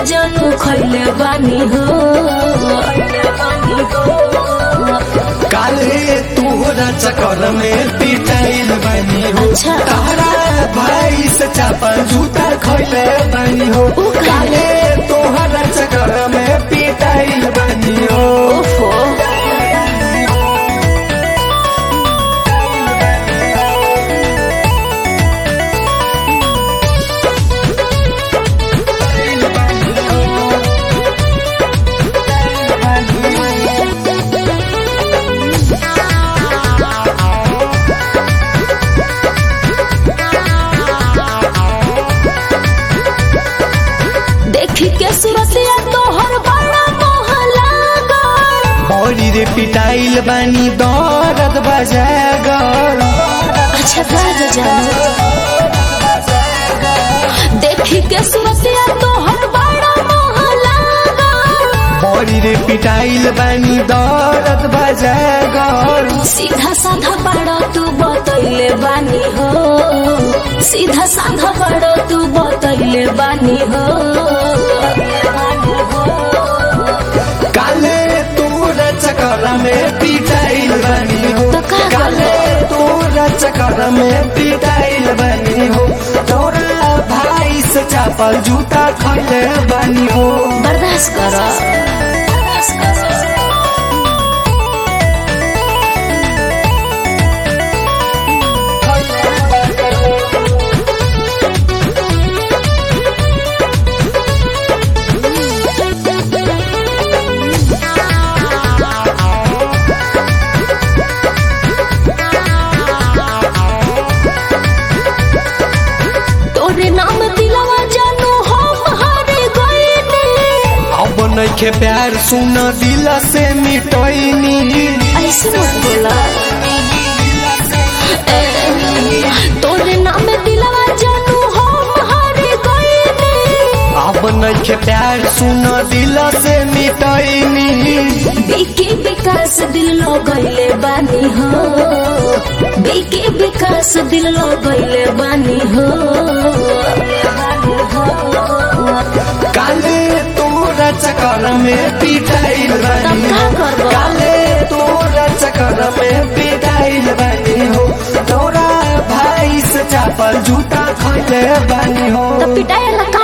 जानू खैले बानी हो काले तोहरा चक्कर में पिटाइल बनी हो अच्छा। तारा भाई से चापल जूता खैले बनी हो उ काले। काले तोहरा चक्कर में पिटाइल बनी हो ओफो देखी के सुरतिया तोहर बड़ा मोह लागल बड़ी रे पिटाइल बनी दर्द बजागर अच्छा गाज जानो देखी के सुरतिया तोहर बड़ा मोह लागल बड़ी रे पिटाइल बनी दर्द बजागर सीधा साधा बड़ा तू बतैले बानी हो सीधा साधा बड़ा तू बतैले बानी हो काले तोरा चक्कर में पिटाइल बनी हो तो का काले तोरा चक्कर में पिटाइल बनी हो तोरा भाई से चापल जूता खैले बनी हो बर्दाश्त कर तोरे नाम दिलवा जानू हम हारे गईनी अब नइखे प्यार सुन दिल से मिटैनी ऐसे मत बोला ए, तोरे नाम दिलवा जानू हम हारे गईनी अब नइखे प्यार सुन दिल से मिटैनी बीके विकास दिल लगैले बानी हो बीके विकास दिल लगैले बानी हो काले तोरा चक्कर में पिटाइल बनी हो तब का करबो? काले तोरा चक्कर में पिटाइल बनी हो तोरा भाई से चापल जूता खैले बनी हो तो पिटाई का